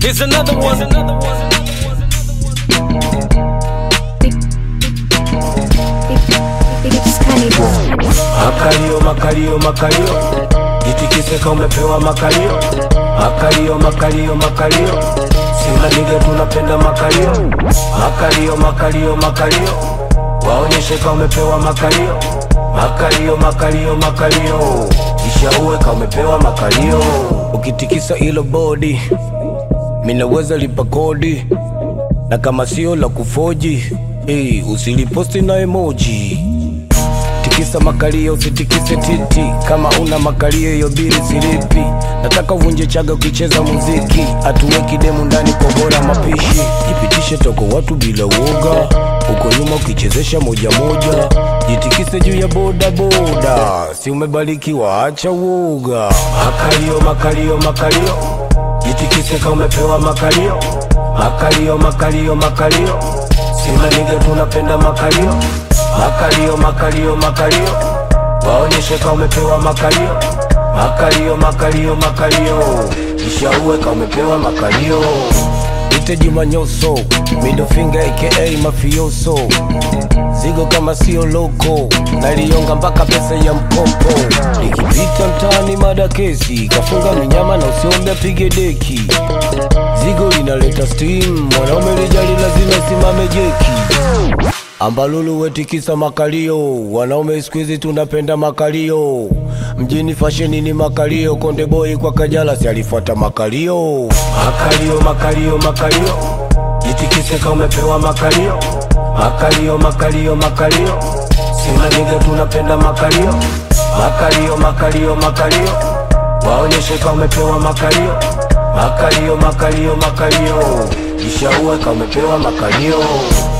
Here's another one. Here's another one. It's Cannibal. Makalio, makalio, makalio, jitikise kama umepewa makalio. Makalio, makalio, makalio, Simba nige tunapenda makalio. Makalio, makalio, makalio, waonyeshe kama umepewa makalio. Makalio, makalio, makalio, kisha uwe kama umepewa makalio. Ukitikisa ilo bodi, minaweza lipa kodi, na kama sio la kufoji, hey, usiliposti na emoji tikisa makalio usitikise titi kama una makalio hiyo bili silipi nataka uvunje chaga ukicheza muziki atuweki demu ndani kwa bora mapishi jipitishe toko watu bila uoga uko nyuma ukichezesha moja moja jitikise juu ya boda boda si umebarikiwa acha uoga makalio makalio makalio jitikise kama umepewa makalio makalio makalio makalio Simba nige tunapenda makalio makalio makalio makalio waonyeshe kama umepewa makalio makalio makalio makalio kisha uwe kama umepewa makalio ite Juma Nyoso middle finger aka mafioso zigo kama sio loko nalionga mpaka pesa ya mkopo nikipita mtaani mada kesi kafunga minyama na usiombe apige deki zigo linaleta steam mwanaume lijali lazima simame jeki ambalulu wetikisa makalio wanaume siku hizi tunapenda makalio mjini fasheni ni makalio konde boy kwa kajala si alifuata makalio makalio makalio makalio jitikise kama umepewa makalio makalio makalio makalio simba niga tunapenda makalio makalio makalio makalio waonyeshe kama umepewa makalio makalio makalio makalio kisha uwe kama umepewa makalio